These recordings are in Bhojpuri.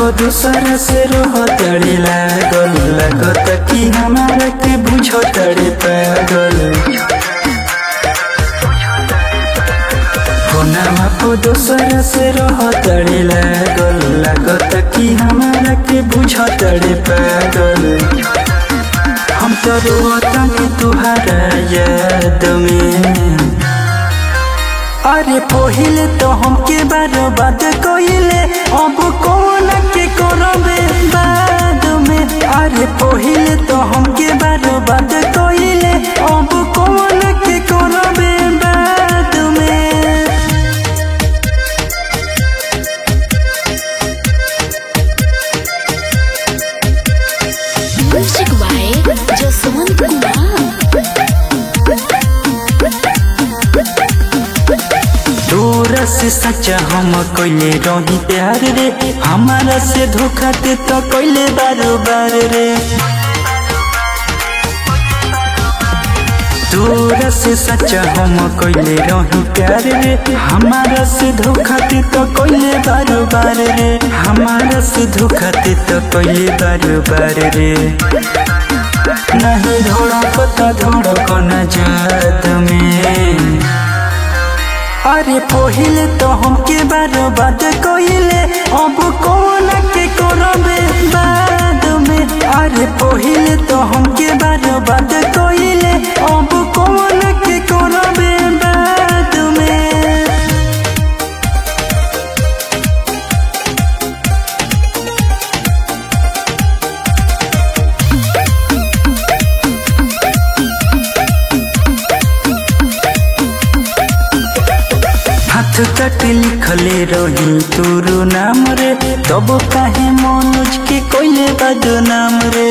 को दूसरा से रोह तड़ी लागल लागत कि हमारा के बुझो तड़े पागल फोनमा को दूसरा से रोह तड़ी लागल लागत कि हमारा के बुझो तड़े पागल हम तो रोतनी तुहरा याद में अरे पहिले तो हमके बारो बात कइले अब कौन के करबे बाद में अरे पहिले तो हमके बारो बात कइले अब कौन के करबे बाद में Music by Jaswant Kumar. दूर से सच्चा हम कइले रही प्यार रे हमारा से धोखा दे तो कइले बारो बार रे दूर से सच्चा हम कइले रही प्यार रे हमारा से धोखा दे तो कइले बारो बार रे हमारा से धोखा दे तो कइले बारो बार रे नहीं धोड़ा पता धोड़ा को न जात में अरे पहिले तो हमके बारो बात कइले अब कौन के करबे बाद में अरे पहिले तो हमके बारो बात कइले अब कौन के करबे बाद में हाथ तक लिखले रही तोरो नाम रे तब काहे मनोज के कोइले बदनाम रे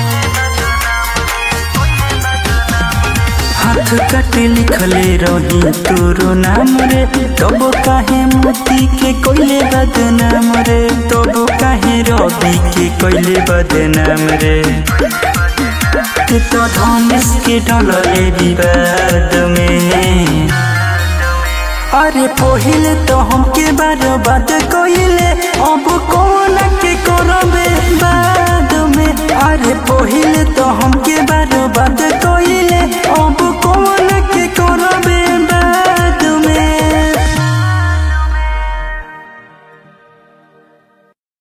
हाथ कट लिखले रही तोरो नाम रे तब काहे मोती के कोइले बदनाम रे तब काहे रवि के कोइले बदनाम रे ते तो धनेश के डलले विवाद में अरे पहिले तो हमके बारो बात कइले अब कौन के करबे बाद में अरे पहिले तो हमके बारो